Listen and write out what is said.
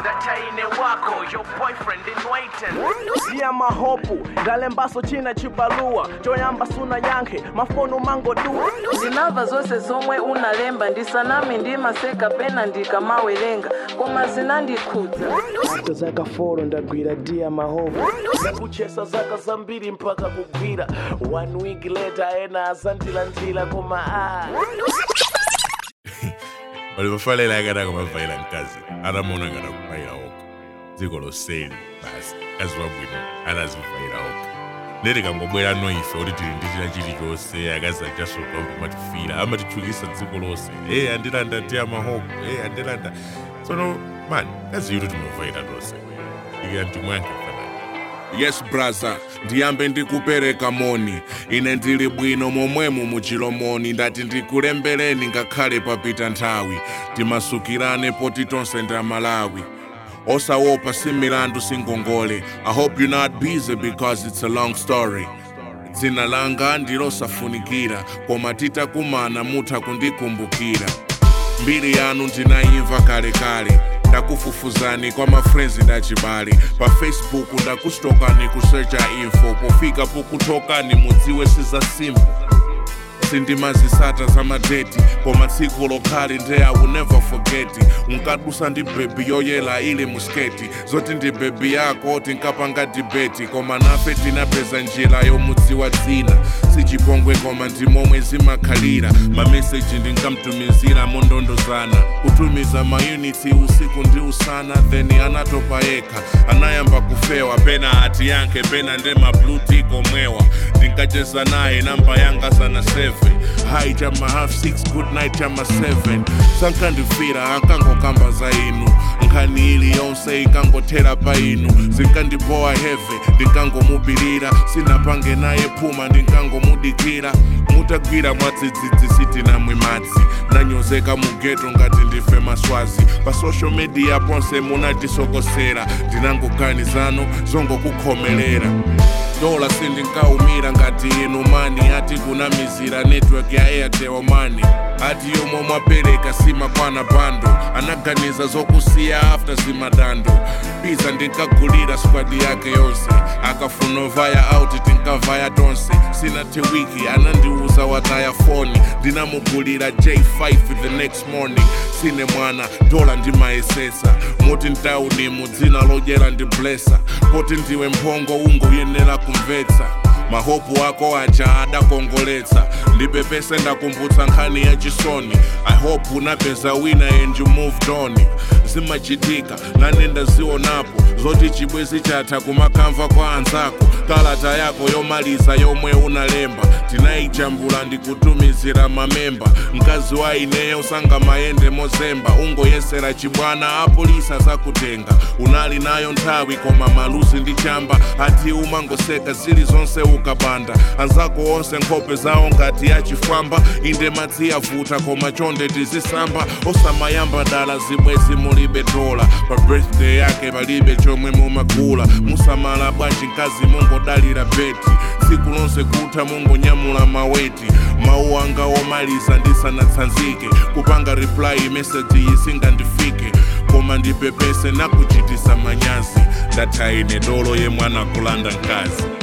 ndachaine wako your boyfriend in waiting siya mahopu ndalembaso china chibalua choyamba suna yankhe mafonu mangodua ndinamva zonse zomwe unalemba ndisanami ndimaseka pena ndikamawerenga koma zinandikhudza hata zaka folo ndagwira dia mahopu ndakuchesa zaka zambiri mpaka kugwira one week later ena azandilandira koma ah. walivafalela akataka mavaila mkazi atamona ngati akuvaila oko dziko loseli basi mkazi wabwino anazivaila oko ndeti kangobwera no ife kuti tili ndi china chilichonse akazi achasotombo matifira amatichukisa dziko lonse e andilanda tiya mahopo e andilanda tsono mani kazi yuti timavaila tonse iki antimwankhe fanani yes brother ndiyambe ndikupereka moni ine ndili bwino momwemo muchilomoni ndati ndikulembeleni ngakhale papita nthawi timasukirane poti tonse nda malawi osawopa si milandu singongole i hope you're not busy because it's a long story dzina langa ndilosafunikira koma titakumana mutha kundikumbukira mbiri yanu ndinayimva kalekale ndakufufuzani kwa mafrenzi ndachibale pa facebook ndakusitokani kusearcha info pofika pokutokani mudziwe siza simple sindimazisata za madeti koma tsiku lokhali nde i will never forget unkadusa ndi bebi yoyela ili musketi zoti ndi bebi yako tinkapanga dibeti koma nafe tinapeza njira yomudziwa dzina sichipongwe koma ndi momwe zimakhalira mameseji ndinkamtumizira mondondozana kutumiza mayuniti usiku ndi usana then anatopa yekha anayamba kufewa pena ati yankhe pena nde mabluti komwewa ndinkacheza naye namba yanga sana 7 hai chama half 6 good night chama 7 sankandifira ankangokamba za inu nkhani ili yonse ikangothera pa inu zinkandibowa heve ndinkangomupirira sinapange naye phuma ndinkangomudikira mutagwira mwadzidzidzi sitinamwe madzi ndanyozeka mugeto ngati ndife maswazi pa social media ponse munatisokosera ndinangoganizano zongokukhomelera dola sindinkaumira ngati inu mani ati kunamizira network ya airtel mani ati yomwe mwapereka simakwana bando anaganiza zokusiya after zimadando piza ndinkagulira squad yake yonse akafuna ovaya out tinkavaya tonse sinathe wiki anandiuza wataya foni ndinamugulira j5 the next morning sine mwana dola ndimayesesa moti ntauni mudzina lodyera ndi blesa poti ndiwe mphongo ungoyenera kumvetsa mahopu ako aja adakongoletsa ndipepese ndakumbutsa nkhani ya chisoni i hope unapeza wina and you moved on zimachitika nane ndazionapo zoti chibwezi chatha kumakamva kwa anzako kalata yako yomaliza yomwe unalemba tinayijambula ndikutumizira mamemba mkazi wa ineyo sanga mayende mozemba ungoyesera chibwana apolisa zakutenga unali nayo nthawi koma maluzi ndi chamba ati umangoseka zili zonse ukabanda anzako onse nkhope zawo ngati yachifwamba inde madzi yavuta koma chonde tizisamba osamayamba dala zibwezi mulibe dola pa birthday yake palibe chomwe mumagula musamala bwanji mkazi mungodalira beti tsiku lonse kutha mungonyamula maweti mawu anga omaliza ndisanatsanzike kupanga reply message isingandifike koma ndipepese nakuchitisa manyazi ndatha ine dolo yemwe anakulanda mkazi